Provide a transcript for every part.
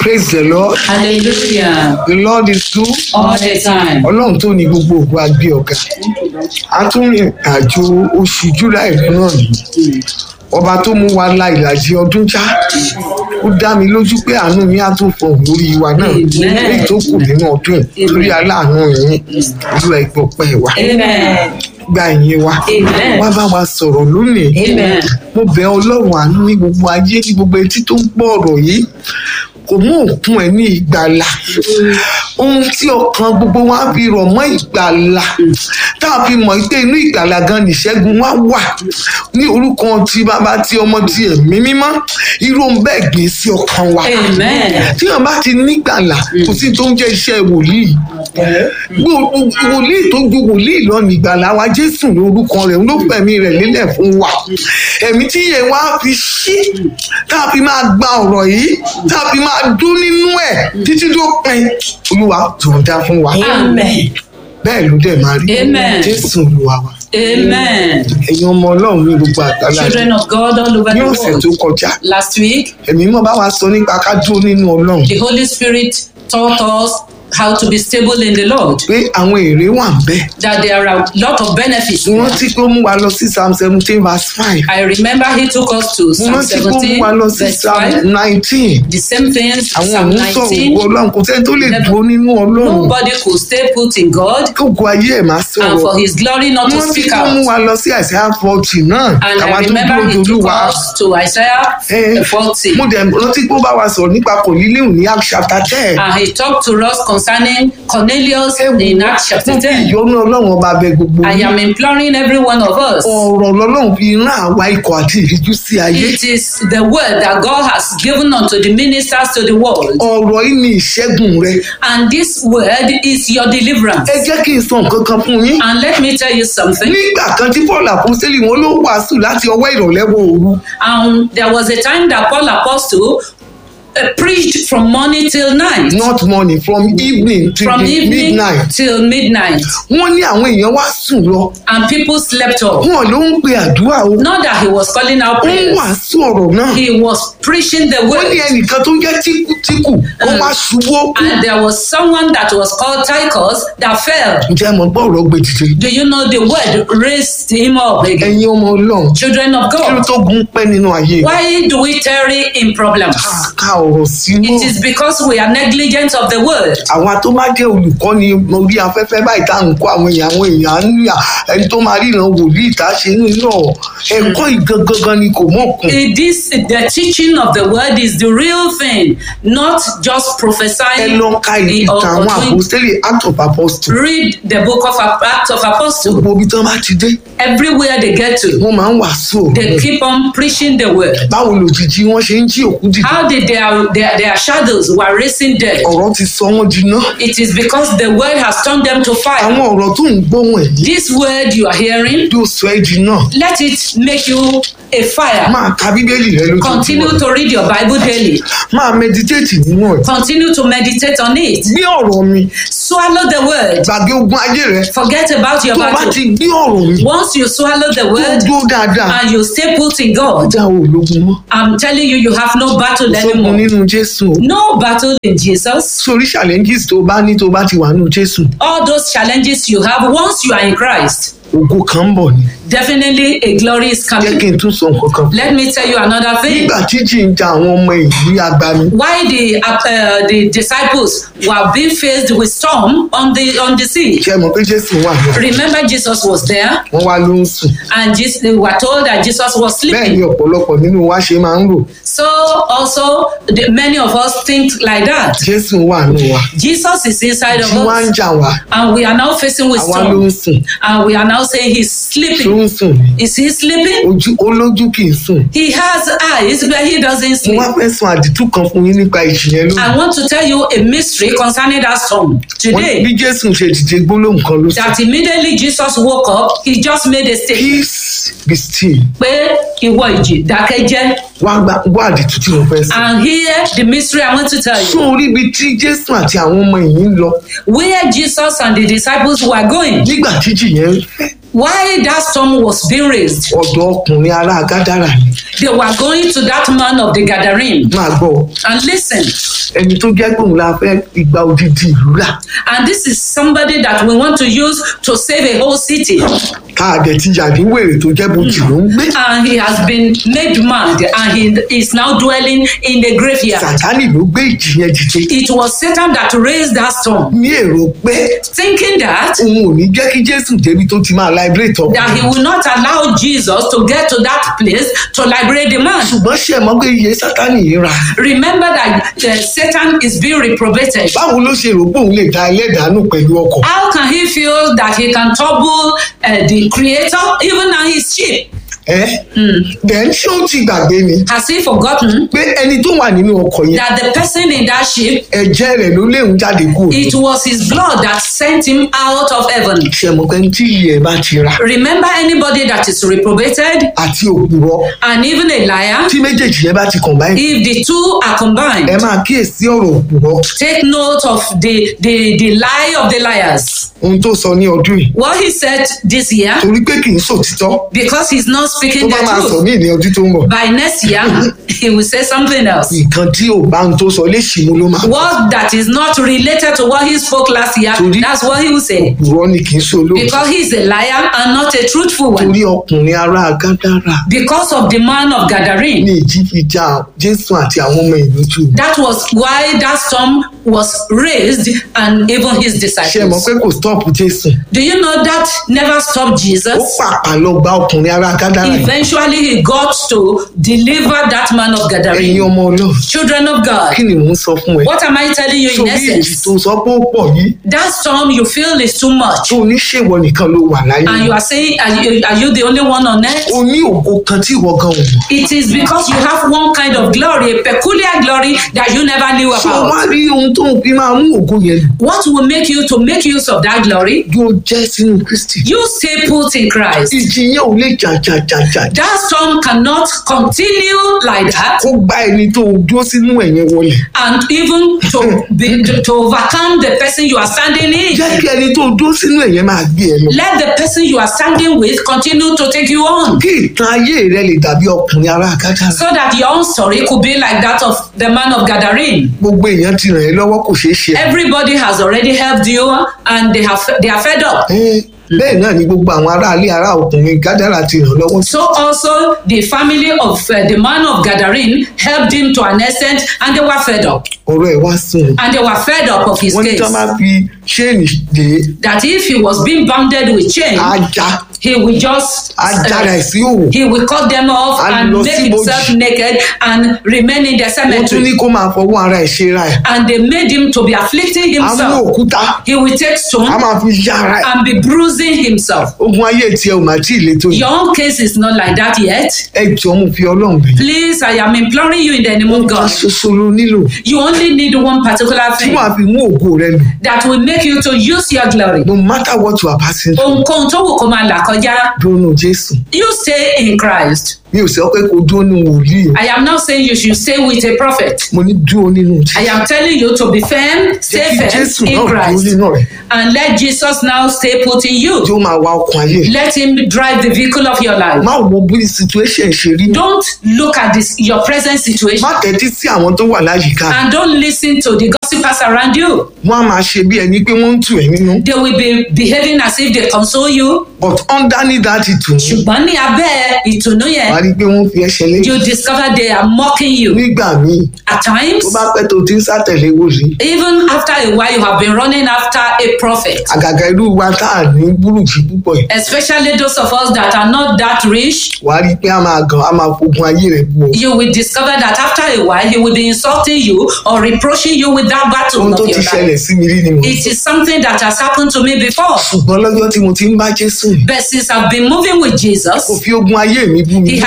praise the lord Hallelujah. the lord is good All the time. ọlọ́run tó ní gbogbo ògo agbé ọ̀gá a tún rìn àjò oṣù july náà nìyí ọba tó mú wa la ìlàjì ọdún já ó dá mi lójú pé àánú yín á tún fọhùn lórí wa náà Amen. èyí tó kù nínú ọdún yìí lórí aláàánú yín olúwa ìgbọ̀pẹ́ wa Amen. gba ìyìn wa Amen. wá bá wa sọ̀rọ̀ lónìí Amen. mo bẹ ọlọ́run àánú ní gbogbo ayé ní gbogbo etí tó ń gbọ́ ọ̀rọ̀ yìí kò mú òkun ẹ̀ ní ìgbàlà ohun tí ọkàn gbogbo wa fi rọ̀ mọ́ ìgbàlà tá a fi mọ̀ pé inú ìgbàlà gan nìṣẹ́gun wa wà ní orúkọ ti bàbá ti ọmọ ti ẹ̀mí mímọ́ irú ohun bẹ́ẹ̀ gbé sí ọkàn wa Amen. tí wọn bá ti nígbàlà kò sí tó ń jẹ́ iṣẹ́ wòlíì Gbó- wòlíì tó ju wòlíì lọ nígbàlà wa jésù lórúkọ rẹ̀ ló fẹ̀mí rẹ̀ lélẹ̀ fún wa ẹ̀mí tí yẹn wá fi ṣí tá a fi máa gba ọ̀rọ̀ yìí tá a fi máa dún nínú ẹ̀ títí tó pin olúwa tó ń dá fún wa Amen. bẹ́ẹ̀ ló dẹ̀ máa rí Amen. jésù olúwa wa Amen. ẹ̀yin ọmọ ọlọ́run ní gbogbo àgbàlá Children of God all over ní the ọ̀sẹ̀ world. tó kọjá Last week, ẹ̀mí mọ́ bá wa sọ nípa ká dúró nínú ọlọ́run the Holy Spirit taught us how to be stable in the Lord. pé àwọn èrè wà ń bẹ́ẹ̀ That there are a lot of benefits. mo rántí pé ó mú wa lọ sí psalm seventeen verse five I remember he took us to mo Psalm rántí pé ó mú 17, wa lọ sí verse psalm 5. nineteen The same things, àwọn Psalm òun sọ̀rọ̀ 19. ògo ọlọ́run kò sẹ́ni tó lè Never. dúró nínú ọlọ́run Nobody could stay put in God kí ògo ayé ẹ̀ máa and sọ̀rọ̀ for his glory not mo to rántí speak pé ó mú out. wa lọ sí àìsàn forty náà And àwa I tó remember dúró he took dolúwa us to Isaiah Eh, 40. mo dẹ̀ rántí pé ó bá wa sọ̀rọ̀ nípa kòlílíhùn ní Acts chapter ten And he talked to us concerning Cornelius in Acts chapter mo fi 10. ìyọ́nú ọlọ́run ọba bẹ gbogbo I yín. am imploring every one of us. ọ̀rọ̀ lọ́lọ́run fi rán àwa ikọ̀ àti ìríjú sí ayé It is the word that God has given unto the ministers to the world. ọ̀rọ̀ yìí ni ìṣẹ́gun rẹ And this word is your deliverance. ẹ jẹ́ kí n sọ nǹkan kan fún yín And let me tell you something. nígbà kan tí paul àpọ́sítélì wọn ló wàásù láti ọwọ́ ìrọ̀lẹ́ wọ òru Um, there was a time that Paul Apostle uh, preached from morning till night. not morning from evening to From the evening midnight till midnight. wọ́n ní àwọn èèyàn wá sùn lọ And people slept off. wọn ló ń pe àdúrà o Not that he was calling out ó ń prayers. wàásù ọ̀rọ̀ náà He was preaching the wọ́n ní word. ẹnìkan tó ń jẹ́ tíkùtíkù ó wá ṣubú ó kú And there was someone that was called Tychus that fell. ǹjẹ́ mo gbọ́ ọ̀rọ̀ gbé dìde Do you know the word raised him up again? ẹ̀yin ọmọ ọlọ́run Children of kí ló God, tó gun pẹ́ nínú ayé why do we tarry in problems? ká ọ̀rọ̀ sínú It is because we are negligent of the word. àwa tó bá jẹ́ olùkọ́ni orí afẹ́fẹ́ báyìí tá à ń kọ́ àwọn èèyàn àwọn èèyàn ń yà ẹni tó máa ríran wòlíì tá a ṣe ń lọ ẹ̀kọ́ ìgangan ni kò mọ̀kùn. It is the teaching of the word is the real thing, not just ẹ prophesying. lọ ka in- or- ìtàn or àwọn doing- àpòstélì act of apostle Read the book of Acts of Apostles. gbogbo ibi tí wọ́n bá ti dé Everywhere they get to, wọ́n máa ń wàásù they ọ̀rọ̀ keep on preaching the word. báwo lòjijì wọ́n ṣe ń jí òkú dìde How did their, their, their shadows were raising dead? ọ̀rọ̀ ti sọ wọ́n jiná It is because the word has turned them to fire. àwọn ọ̀rọ̀ tó ń gbóhùn ẹ̀ This word you are hearing, yóò sọ ẹ́ jiná let it make you a fire. máa ka bíbélì rẹ Continue lójoojúmọ́ to read your Bible daily. máa meditate nínú ẹ̀ Continue to meditate on it. gbé ọ̀rọ̀ mi Swallow the word. gbàgbé ogun ayé rẹ Forget about your tó o bá battle. ti gbé ọ̀rọ̀ mi Once you swallow the tó word dúró dáadáa and you stay put in God, ọjà ò lógun mọ́ I'm telling you, you have no battle sógun anymore. nínú jésù o No battle in Jesus. sórí challenges tó o bá ní tó o bá ti wà nínú jésù All those challenges you have, once you are in Christ, ògo kan ń bọ̀ ni definitely a glory is jẹ́ coming. kí n tún sọ nǹkan kan Let me tell you another thing. nígbà tí jí ń ja àwọn ọmọ ìlú agbami Why the uh, the disciples were being faced with storm on the on the sea? ṣe mọ̀ pé jésù wà ní Remember, Jesus was there, wọ́n wá ló ń sùn and Jesus, they were told that Jesus was bẹ́ẹ̀ ni sleeping. ọ̀pọ̀lọpọ̀ nínú wa ṣe máa ń rò So also, the, many of us think like that. jésù wà nù wa Jesus is inside of jí wá ń us, jà wá and we are now facing with àwa ló ń storm, sùn and we are now saying he's tó sleeping. ń sùn ni Is he sleeping? ojú ó lójú kì í sùn He has eyes, but he doesn't mo sleep. wá fẹ́ sọ àdìtú kan fún yín nípa ìjì yẹn lónìí I want to tell you a mystery concerning that storm Wọ́n ní today. bí jésù ṣe dìde gbólóhùn kan ló sọ That immediately Jesus woke up, he just made a statement peace be still pé ìwọ ìjì dákẹ́jẹ́ wá gba wá àdìtú tí mo fẹ́ sọ. and hear the mystery I want to tell you. sún orí ibi tí jésù àti àwọn ọmọ yìí ń lọ Where Jesus and the disciples were going nígbà tí jì yẹn ń fẹ́ why that storm was being raised. ọ̀dọ̀ ọkùnrin ará gádàrà ni They were going to that man of the gathering. máa gbọ́ And listen, ẹni tó jẹ́ pé òun la fẹ́ igba odidi ìlú rà and this is somebody that we want to use to save a whole city. káàdẹ̀ ti yàdí wèrè tó jẹ́ bojì ló ń gbé And he has been made mad and he is now dwelling in the graveyard. sàtánì ló gbé ìjì yẹn dìde It was Satan that raised that storm, ní èrò pé thinking that òun ò ní jẹ́ kí jésù débi tó ti máa liberate ọkùnrin that he will not allow Jesus to get to that place to liberate the man. ṣùgbọ́n ṣe é mọ́ pé iye sátánì yìí ra Remember that uh, Satan is being reprobated. báwo ló ṣe rò pé òun lè da ẹlẹ́dàánù pẹ̀lú ọkọ̀ How can he feel that he can trouble uh, the creator even on his sheep? ẹ́ then ṣé ó ti gbàgbé ni Has he forgotten pé ẹni tó wà nínú ọkọ̀ yẹn that the person in that ship, ẹ̀jẹ̀ rẹ̀ ló léwu jáde kúrò it was his blood that sent him out of heaven? ṣe mọ̀ pé tí iye ẹ̀ bá ti ra Remember anybody that is reprobated àti òpùrọ̀ and even a liar? tí méjèèjì yẹn bá ti combine If the two are ẹ combined, máa kíyèsí ọ̀rọ̀ òpùrọ̀ take note of the, the, the lie of the liars. ohun tó sọ ní ọdún yìí What he said this year, torí pé kì í sòtítọ́ because he's not tó speaking bá máa the sọ truth. ní ìní ọdún tó ń bọ̀ By next year, he will say something else. nǹkan tí ò bá ń tó sọ léṣì mú ló máa What that is not related to what he spoke last year, Torí- that's what he will say. òpùrọ̀ ni kì í ṣe olóòtú Because he's a liar and not a truthful one. torí ọkùnrin ará gádàrà Because of the man of Gadarene. ní ìjì fi já jésù àti àwọn ọmọ ìlú jù That was why that storm was raised and even his ṣe mọ̀ disciples. pé kò stop jésù Do you know that never stopped ó Jesus? pàpà lọ gba ọkùnrin ará gádàrà yìí Eventually, he got to deliver that man of ẹ̀yin Gadarene. ọmọ ọlọ́run Children of God, kí ni mò ń sọ fún ẹ what am I telling you in torí èjì essence? tó sọ pé ó pọ̀ yìí That storm you feel is too much. tó oníṣèwọ nìkan ló wà láyé And you are saying, are you, are you the only one on earth? o ní ògo kan tí ìwọ gan ò mọ̀ It is because you have one kind of glory, a peculiar glory that you never knew ṣé o about. wá rí ohun tó ń fi máa mú ògo yẹn lò What will make you to make use of that glory? yóò jẹ́ sínú kristi You stay put in Christ. ìjì yẹn ò lè jà jà jà jà That storm cannot continue like that kó gbá ẹni tó o dúró sínú ẹ̀yẹn wọlé and even to be, to, to overcome the person you are standing in. jẹ́ kí ẹni tó o dúró sínú ẹ̀yẹn máa gbé ẹ lọ Let the person you are standing with continue to take you on kí ìtàn ayé rẹ lè dàbí ọkùnrin ará gádàrà so that your own story could be like that of the man of Gadarene. gbogbo èèyàn ti ràn ẹ́ lọ́wọ́ kò ṣeé ṣe Everybody has already helped you and they have they are fed up. Ẹ́, bẹ́ẹ̀ náà ni gbogbo àwọn aráalé ará ọkùnrin gádàrà ti ràn lọ́wọ́ So also the family of uh, the man of Gadarene helped him to an extent and they were fed up. ọ̀rọ̀ ẹ̀ wá sùn And they were fed up of his wọ́n ní tí case. wọ́n bá fi ṣéènì dé That if he was being bounded with chain, ajá he will just ajára ẹ̀ uh, sí òwò he will cut them off And and lọ make sí himself ibojì. naked and remain in the wọ́n tún ní cemetery. kó máa fọwọ́ ara ẹ̀ ṣe ra ẹ̀ And they made him to be afflicting á mú himself. òkúta He will take á stone máa fi yá ara ẹ̀ and be bruising himself. ogun ayé tiẹ̀ ò máa tí ì le tó yìí Your own case is not like that yet. ẹ jọ mo fi ọlọ́run bẹ̀ yín. Please, I am imploring you in the name of kan God. ṣoṣo ló nílò You only need one particular tí thing wàá fi mú ògo rẹ lò that will make you to use your glory. no matter what you are passing through Ohunkóhun tó wù kó máa là kọjá, dúró jésù you stay in Christ. mi ò sọ pé kó dúró nínú wòlíì o I am not saying you should stay with a prophet. mo ní dúró nínú I jésù am telling you to be firm, jẹ́ stay kí firm jésù in náà dúró Christ. nínú rẹ̀ And let Jesus now stay put in tí you. ó máa wa ọkàn ayé rẹ̀. Let him drive the vehicle of your life. má wo bí situation ṣe rí Don't look at this your present situation má tẹ́tí sí àwọn tó wà láyìíká and don't listen to the gossipers around you. wọ́n á máa ṣe bí ẹni pé wọ́n ń tù ẹ́ nínú They will be behaving as if they console you. but underneath that ìtùnú ṣùgbọ́n ní abẹ́ ìtùnú wà yẹn á rí i pé wọ́n fi ẹsẹ̀ lé you discover they are mocking you nígbà míì at times tó bá pẹ́ tó ti ń sátẹ̀lé wòlíì even after a while you have been running after a prophet àgàgà irú wa tá à ní búrùkì púpọ̀ yìí especially those of us that are not that rich wà á rí i pé a máa gàn á máa fogun ayé rẹ̀ bu ọ you will discover that after a while he will be insulting you or reproaching you with that battle ohun of tó your ti life ṣẹlẹ̀ sí mi rí ni mo it is something that has happened to me before ṣùgbọ́n lọ́jọ́ tí mo ti ń bá jésù rìn but since I've been moving with kò Jesus fi ogun ayé mi bú mi he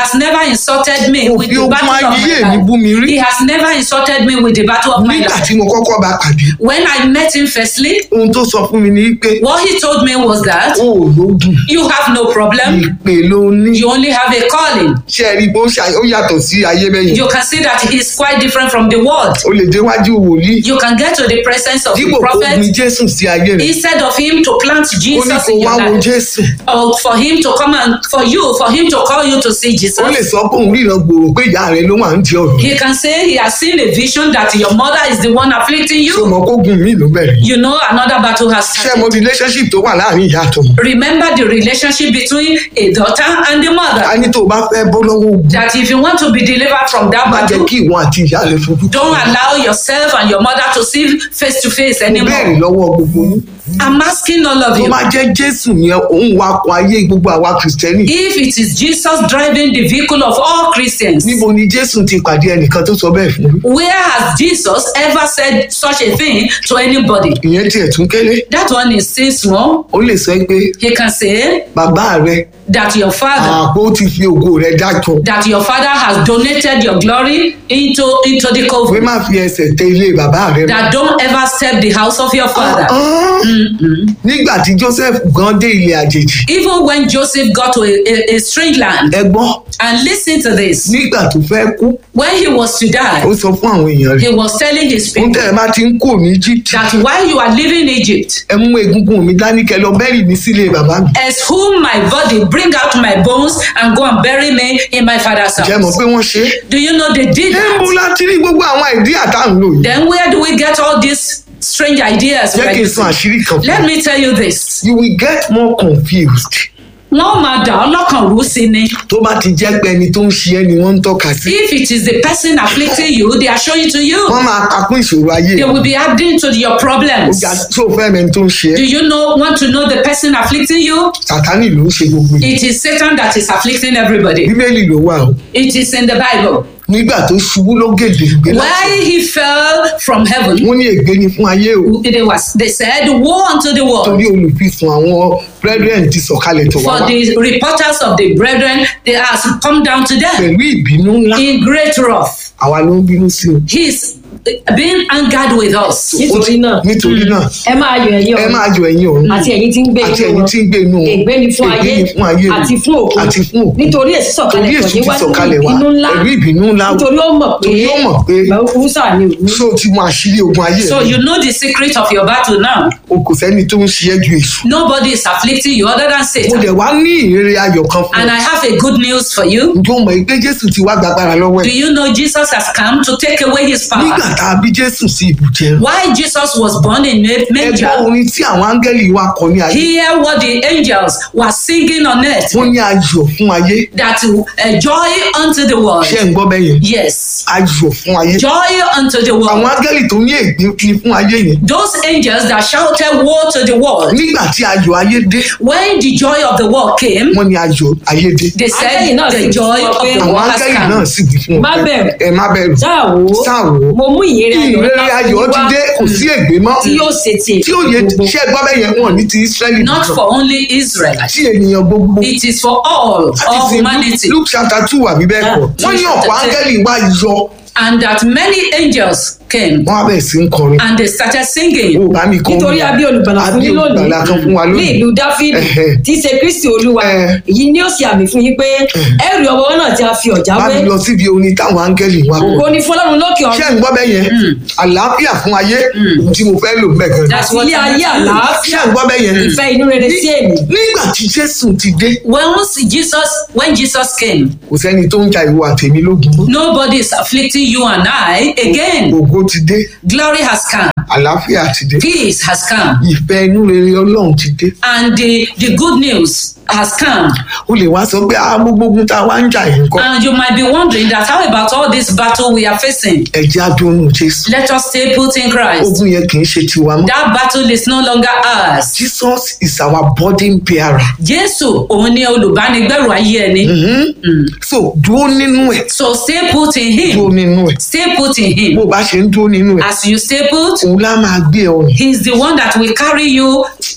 has never insulted me Kò with fi the ogun battle of ayé my mi bú mi life. rí. He has never insulted me with the battle of my nígbà life. tí mo kọ́kọ́ bá pàdé When I met him firstly, ohun tó sọ fún mi ni pé what he told me was that ó ò lóògùn you have no problem. ìpè ló ní You only have a calling. ṣe é rí bó ṣe ó yàtọ̀ sí ayé bẹ́yẹn You can see that he's quite different from the world. ó lè déwájú wòlíì You can get to the presence of the dípò kó gbin prophet jésù sí ayé rẹ̀ instead of him to plant ó ní Jesus kó in wá your wo life. jésù Or for him to come and for you, for him to call you to see ó lè Jesus. sọ pé òun ríran gbòòrò pé ìyá rẹ̀ ló wà ń di ọ̀rọ̀ He can say he has seen a vision that your mother is the one afflicting tó you. mọ kó gun mí ló bẹ̀rẹ̀ You know another battle has ṣé mo started. relationship tó wà láàrin ìyá àtọmọ Remember the relationship between a daughter and the a mother. ní tó o bá fẹ́ bọ́ lọ́wọ́ ogun That if you want to be delivered from that má jẹ́ battle, kí ìwọ àti ìyá rẹ̀ fojú don't allow yourself and your mother to see face to face mo béèrè anymore. lọ́wọ́ gbogbo yín I'm asking all of tó you. bá jẹ́ jésù yẹn òun wakọ̀ ayé gbogbo àwa kìrìsìtẹ́nì If it is Jesus driving the vehicle of all Christians, níbo ni jésù ti pàdé ẹnìkan tó sọ bẹ́ẹ̀ fún mi where has Jesus ever said such a thing to anybody? ìyẹn tiẹ̀ tún kéré That one is still small. ó lè sọ pé He can say bàbá rẹ that your father àpò ti fi ògo rẹ dájọ that your father has donated your glory into into the pé covenant. má fi ẹsẹ̀ tẹ ilé bàbá rẹ That don't ever step the house of your father. Ah, nígbà tí joseph gan dé ilé àjèjì Even when Joseph got to a, a, a strange land, ẹ gbọ́ and listen to this, nígbà tó fẹ́ kú when he was to ó die, sọ fún àwọn èèyàn rẹ̀ he was telling his ohun people tẹ́ ẹ bá ti ń kó ní egypt that while you are leaving Egypt, ẹ mú egungun mi dání kẹ́ lọ bẹ́rì mi sílé bàbá mi as whom my body bring out my bones and go and bury me in my father's jẹ́ mọ̀ house. pé wọ́n ṣe é Do you know they did ẹ ń bó that? láti rí gbogbo àwọn ìdí àtàwọn lò yìí Then where do we get all these strange ideas? jẹ́ we're kí n sọ using? àṣírí kan fún Let ọ. me tell you this. you will get more confused Wọ́n máa dà ọ́ lọ́kàn rú sí ni. tó bá ti jẹ́ pé ẹni tó ń ṣe ẹ́ ni wọ́n ń tọ́ka sí If it is the person afflicting you, they are showing to you. wọ́n máa kakún ìṣòro ayé They rẹ̀. will be adding to your ó problems. ga tó fẹ́ mẹ́ni tó ń ṣe Do ẹ́ you know want to know the person afflicting you? sàtánì ló ń ṣe gbogbo yìí It is Satan that is afflicting everybody. bíbélì ló wà o It is in the Bible. nígbà tó ṣubú ló gèdè gbé láti Why he fell from heaven, wọ́n ní ègbé ni fún ayé o they, was, they said, Woe unto the world. torí olùfisùn àwọn brethren ti sọ̀kalẹ̀ tó wá For wá the reporters of the brethren, they has come down to them pẹ̀lú ìbínú ńlá in great wrath. àwa ló ń bínú sí o He's being angered with us. nítorí náà nítorí náà ẹ máa yọ ẹ̀yin ẹ ọ̀run máa yọ ẹ̀yin ọ̀run àti ẹ̀yin tí ń gbé àti inú ẹ̀yin wọn tí ń gbé inú wọn ègbé ni fún ayé ègbé ni fún ayé àti fún òkú àti fún òkú nítorí èsì sọ̀kalẹ̀ torí tọ̀ èsù ti níwájú sọ̀kalẹ̀ wá ìbínú ńlá pẹ̀lú ìbínú ńlá nítorí ó mọ̀ pé torí ó mọ̀ pé wúsà ni òun ṣó o ti mọ àṣírí ogun ayé So rẹ you know the secret of your battle now. o kò sẹ́ni tó ń ṣe ẹ́ ju èṣù Nobody is afflicting you other than mo Satan. dẹ̀ wá ní ìrere ayọ̀ kan fún And ọ I have a good news for you. ǹjọ́ mọ̀ pé jésù ti wá gbàgbára lọ́wọ́ Do ẹ̀ you know Jesus has come to take away his nígbà power? tá a bí jésù sí ibùjẹ Why Jesus was born in ma- ẹgbẹ́ manger? orin tí àwọn áńgẹ́lì wa kọ ní ayé Hear what the angels were singing on earth. wọ́n ní ayọ̀ fún ayé That uh, joy unto the world. ṣé ń gbọ́ bẹ́ẹ̀ yẹn Yes. ayọ̀ fún ayé Joy unto the àwọn world. áńgẹ́lì tó ní ègbé ni fún ayé yẹn Those angels that shouted woe to the world. nígbà tí ayọ̀ ayé dé When the joy of the world came, wọ́n ní ayọ̀ ayé dé they said Áńgẹ́lì náà the sì joy sọ of pé the àwọn world has áńgẹ́lì náà come. sì wí fún Má wọn bẹ̀rù. ẹ má bẹ̀rù sáà wò ó sáà wò ó mo mú ìyèrè ayọ̀ ìrere ńlá fún ayọ̀ yín ti wá dé kò sí ègbé mọ́ tí yóò ṣe ti tí ó yẹ gbogbo ṣé gbọ́ bẹ́ẹ̀ yẹn wọ́n ní ti israẹli Not nìkan for only Israel. tí ènìyàn gbogbo It is for all, àti all sí humanity. luke chapter two àbí bẹ́ẹ̀ kọ́ Yeah. wọ́n ní Luke ọ̀pọ̀ chapter áńgẹ́lì wá yọ And that many angels came wọ́n á bẹ̀rẹ̀ sí ń kọrin and they started singing. ó bá mi kọ́ nítorí a bí olùgbàlà fún Àbí yín lónìí olùgbàlà kan fún wa ní lónìí ìlú dáfídì Ẹ̀hẹ̀. tí í ṣe kristi olúwa Ẹ̀. èyí ni ó ṣe àmì fún yín pé ẹrù ọwọ́ náà tí a fi ọ̀já bá wé mi lọ síbi orin táwọn áńgẹ́lì wá kọ́ ògo ni fún ọlọ́run lókè ṣé ọ̀run ń gbọ́ bẹ́ẹ̀ yẹn àlàáfíà fún ayé ohun tí mo fẹ́ lò bẹ́ẹ̀ gan That's àti what ilé I ayé meant. ṣé àlàáfíà ń gbọ́ bẹ́ẹ̀ yẹn ìfẹ́ inú rere sí èmi nígbà tí jésù ti dé Once Jesus, when Jesus came, kò sẹ́ni tó ń ja ìwọ àtẹ̀mí lógun mọ́ nobody is afflicting you and I again. ògo ti dé Glory has come, àlàáfíà ti dé peace has come, ìfẹ́ inú rere ọlọ́run ti dé and the, the good news has come. o lè wá sọ pé ah mo gbógun tá a wá ń jà yìí nǹkan And you might be wondering that how about all this battle we are facing? ẹ̀jẹ̀ adúnú jésù Let us stay put in Christ. ogun yẹn kì í ṣe tiwa mọ́ That battle is no longer ours. jesus is our burden bearer Jésù òun ni olùbánigbẹ̀rù ayé ẹni. Mhm. so dúró nínú ẹ̀ So stay put in dúró him. nínú ẹ̀ Stay put in him. bó o bá ṣe ń dúró nínú ẹ̀ As you stay put, òun lá máa gbé ọ rìn He's the one that will carry you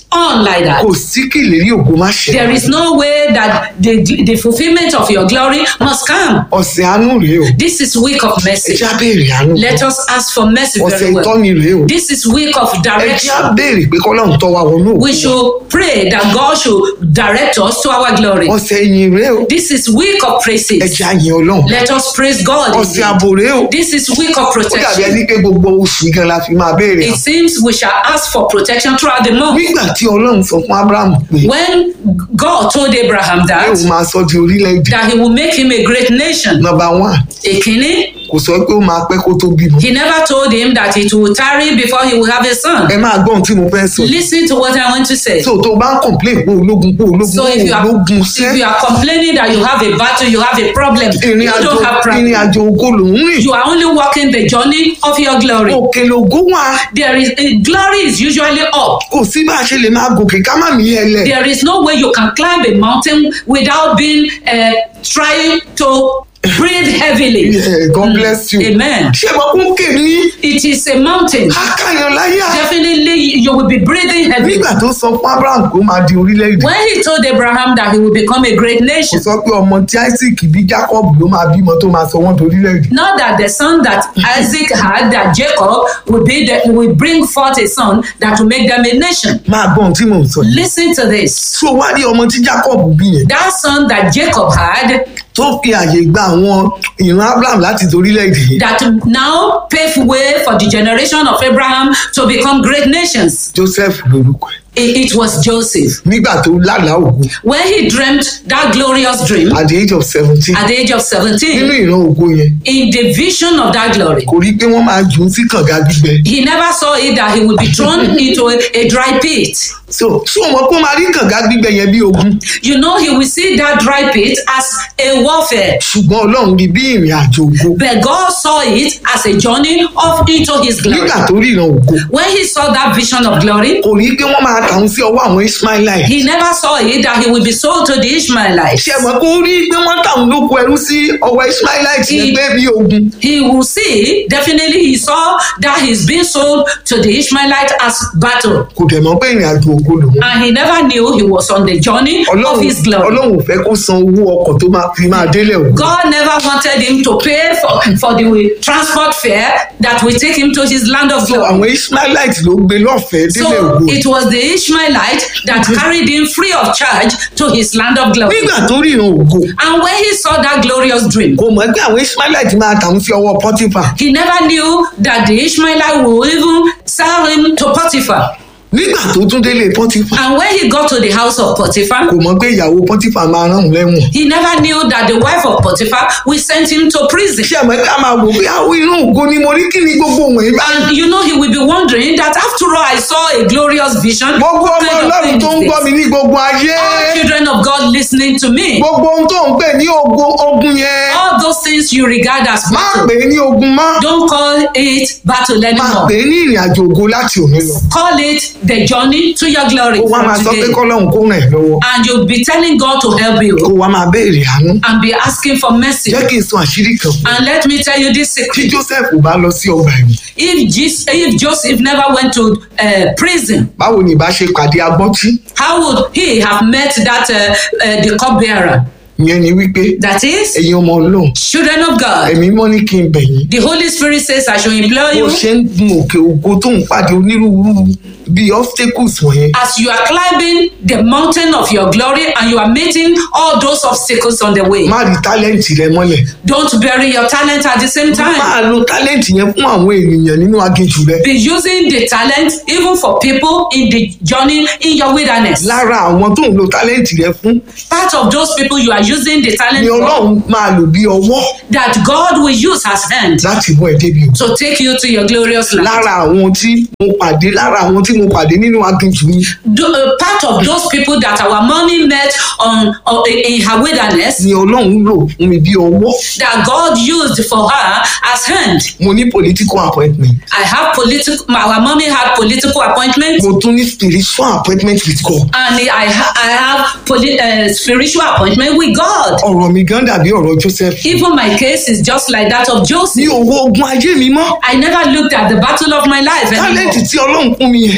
on like that. kò sí kí ìlérí ògo má ṣe There is no way that the, the fulfillment of your glory must come. ọ̀sẹ̀ àánú rèé o This is week of ẹ mercy. já béèrè àánú Let us ask for mercy ọ̀sẹ̀ very well. ìtọ́ni rèé o This is week of ẹ já direction. béèrè pé kọ́lọ́run tọ́ wa wọnú ògo We should pray that God should direct us to our glory. ọ̀sẹ̀ ìyìn rèé o This is week of ẹ praises. já yin ọlọ́run Let us praise God. ọ̀sẹ̀ indeed. àbò rèé o This is week of ó dàbí protection. ẹni pé gbogbo oṣù gan la fi máa béèrè It seems we shall ask for protection throughout the month. nígbà tí ọlọ́run sọ fún abraham pé When God told Abraham pé that, òun máa sọ di orílẹ̀-èdè that he will make him a great nation. nọmba one Ekini, kò sọ pé ó máa pẹ́ kó tó bímọ he never told him that it will tarry before he will have a son. ẹ máa gbọ́ ohun tí mo fẹ́ sọ Listen to what I want to say. so tó o bá ń complain pé ológun pé ológun So if you are ológun if you sẹ́ are complaining that you have a battle, you have a problem, ìrìn you àjò don't have ìrìn problem. àjò ògo lòún rìn You are only walking the journey of your glory. òkè lògó wà There is uh, glory is usually up. kò sí bá a ṣe lè máa gòkè ká má mí ẹlẹ There is no way you can climb a mountain without being uh, trying to breathe heavily. Yeah, God bless you. Amen. ṣé mo kún kè ní It is a mountain. akáyan láyà Definitely, you will be breathing heavy. nígbà tó sọ fún abraham kó máa di orílẹ̀-èdè When he told Abraham that he will become a great kò nation, sọ pé ọmọ tí isaac bí jacob ló máa bímọ tó máa sọ wọ́n di orílẹ̀-èdè not that the son that Isaac had, that Jacob will be the, will bring forth a son that will make them a nation. máa gbọ́ ohun tí mò ń sọ yìí Listen to this. tó wá rí ọmọ tí jacob bí yẹn That son that Jacob had, tó fi àyè gba àwọn ìran abraham láti di orílẹ̀-èdè yìí that now pave way for the generation of Abraham to become great nations. joseph lorúkọ ẹ̀ It, it was Joseph. nígbà tó lálàá ògo When he dreamt that glorious dream at the age of seventeen at the age of nínú 17, ìran ògo yẹn in the vision of that glory, kò rí pé wọ́n máa jù ú sí kànga gbígbẹ he never saw it that he would be thrown into a, a dry pit. so ṣé o mọ̀ pé ó máa rí kànga gbígbẹ yẹn bí ogun You know, he will see that dry pit as a warfare. ṣùgbọ́n ọlọ́run rí bí ìrìn àjò ògo But God saw it as a journey of into his glory. nígbà tó rí ìran ògo When he saw that vision of glory, kò rí pé wọ́n máa tàún sí ọwọ́ àwọn ismailite he never saw it that he will be sold to the Ishmaelites. ṣe mọ̀ pé ó rí pé wọ́n tàún lóko ẹrú sí ọwọ́ ismailite yẹn pé bí ogun He will see, definitely he saw that he's being sold to the Ishmaelites as battle. kò dẹ̀ mọ̀ pé ìrìn àjò ògo lòun And he never knew he was on the journey of ọlọ́run his glory. ọlọ́run ò fẹ́ kó san owó ọkọ̀ tó máa fi máa délẹ̀ ògo God never wanted him to pay for, for the transport fare that will take him to his land of so glory. àwọn ismailite ló gbé lọ́fẹ̀ẹ́ délẹ̀ So ògo it was the Ishmaelite that carried him free of charge to his land of glory. nígbà tó rí ìran ògo And when he saw that glorious dream, kò mọ̀ pé àwọn ismailite máa tàún sí ọwọ́ pọ́tífà he never knew that the Ishmaelite will even sell him to Potiphar. nígbà tó tún délé pọ́tífà And when he got to the house of Potiphar, kò mọ̀ pé ìyàwó pọ́tífà máa rán òun lẹ́wọ̀n he never knew that the wife of Potiphar will send him to prison. ṣé àmọ́ ká máa wò pé àwọn ìran ògo ni mo rí kí ni gbogbo wọ̀nyí bá ń And you know, he will be wondering that after all, I saw a glorious vision. gbogbo What ọmọ kind of ọlọ́run thing tó ń is gbọ́ this? mi ní gbogbo ayé All children of God listening to me, gbogbo ohun tó ń pè ní ogun ogun yẹn all those things you regard as má battle, pè é ní ogun mọ́ don't call it battle má anymore. pè é ní ìrìn àjò ògo láti òní lọ Call it the journey to your glory kó wá máa from sọ pé today. kọ́lọ́run kó ràn ẹ́ lọ́wọ́ And you'll be telling God to help kó you wá máa béèrè àánú and be asking for mercy. jẹ́ kí n sọ àṣírí kan fún And let me tell you this tí secret. joseph bá lọ sí ọgbà ẹ̀wọ̀n If, Jesus, if Joseph never went to uh, prison, báwo ni ìbá ṣe pàdé agbọ́tí how would he have met that uh, uh, the cupbearer? ìyẹn ni wípé That is, ẹ̀yin ọmọ ọlọ́run children of God. ẹ̀mí mọ́ ní kí n bẹ̀ yín The Holy Spirit says, I shall implore bó you ṣe ń gun òkè ògo tó ń pàdé onírúurú bíi obstacles wọ̀nyẹn as you are climbing the mountain of your glory and you are meeting all those obstacles on the way. má rí tálẹ́ǹtì rẹ mọ́lẹ̀ Don't bury your talent at the same time. máa lo tálẹ́ǹtì yẹn fún àwọn ènìyàn nínú aginjù rẹ Be using the talent even for people in the journey in your wilderness. lára àwọn tó ń lo tálẹ́ǹtì rẹ fún Part of those people you are using the talent ni for ọlọ́run máa lò bí ọwọ́ that God will use as hand láti mú ẹ débi o to take you to your glorious land. lára àwọn tí mo pàdé lára àwọn tí mo pàdé nínú aginjù mi Do, uh, part of those people that our mommy met on, on in her wilderness ni ọlọ́run lò fún mi bí ọwọ́ that God used for her as hand. mo ní political appointment I have political. Our mommy had political appointments, mo tún ní spiritual appointment with God and I ha- I have poli- uh, spiritual appointment with God. ọ̀rọ̀ mi gan dàbí ọ̀rọ̀ Joseph Even my case is just like that of ní Joseph. owó ogun ayé mi mọ́ I never looked at the battle of my life tálẹ́ǹtì anymore. tí ọlọ́run fún mi yẹn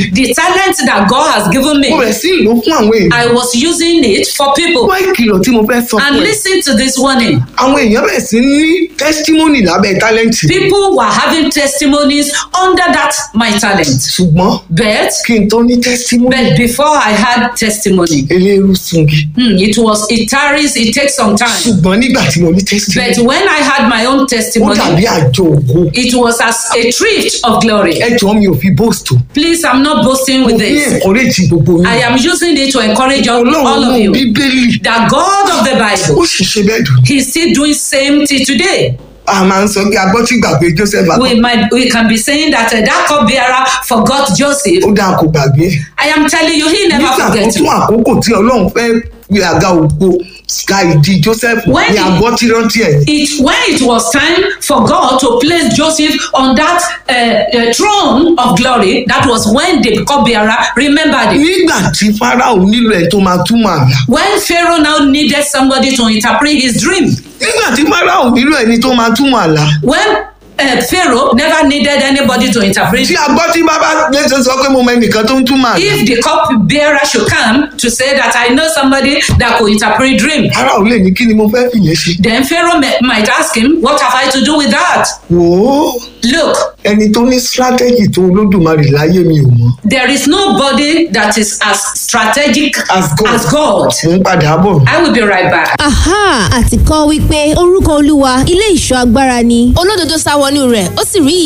The talent that God has given me, mo bẹ̀rẹ̀ sí ìlú fún àwọn èèyàn I was using it for people. wá ìkìlọ̀ tí mo fẹ́ sọ And fún ẹ listen to this warning. àwọn èèyàn bẹ̀rẹ̀ sí ní testimony lábẹ́ tálẹ́ǹtì People were having testimonies under that my talent. ṣùgbọ́n But kí n tó ní testimony but before I had testimony, eléru sungi hmm, it was it tarries, it takes some time. ṣùgbọ́n nígbà tí mo ní But testimony when I had my own ó testimony, dàbí àjọ ògo it was as a thrift of glory. ẹjọ́ mi ò fi boast o Please, I'm not boasting mo with ní this. encourage gbogbo I yín am using it to encourage all, ọlọ́run all of mú you. bíbélì The God of the ó Bible, sì ṣe bẹ́ẹ̀ dùn He's still doing same thing today. a máa ń sọ pé agbọ́tí gbàgbé joseph àgbà We might we can be saying that uh, that cupbearer forgot Joseph. ó dáa kò gbàgbé ẹ̀. I am telling you, he never nígbà tó forget. tún àkókò tí ọlọ́run fẹ́ gbé àga ògo ka ìdí joseph When ní he- àgọ́ tí rántí ẹ̀ It when it was time for God to place Joseph on that uh, uh, throne of glory, that was when the cupbearer remembered it. nígbà tí farao nílò ẹ̀ tó máa túmọ̀ àlá When Pharaoh now needed somebody to interpret his dream, nígbà tí farao nílò ẹni tó máa túmọ̀ àlá when uh, Pharaoh never needed anybody to interpret tí agbọ́tí bàbá lẹ́sẹ̀ sọ pé mo mọ ẹnìkan tó ń túmọ̀ àlá if the cupbearer should come to say that I know somebody that could interpret dream, farao lè ní kí ni mo fẹ́ fìyẹn ṣe then Pharaoh may, might ask him, What have I to do with that? wò ó Look, ẹni tó ní strategy tó olódùmarè láyé mi ò mọ̀ there is nobody that is as strategic As God. As God. mo ń padà bọ̀ I will be right back. aha àti kọ́ wípé orúkọ olúwa ilé ìṣọ́ agbára ni olódodo sá wọnú rẹ̀ ó sì rí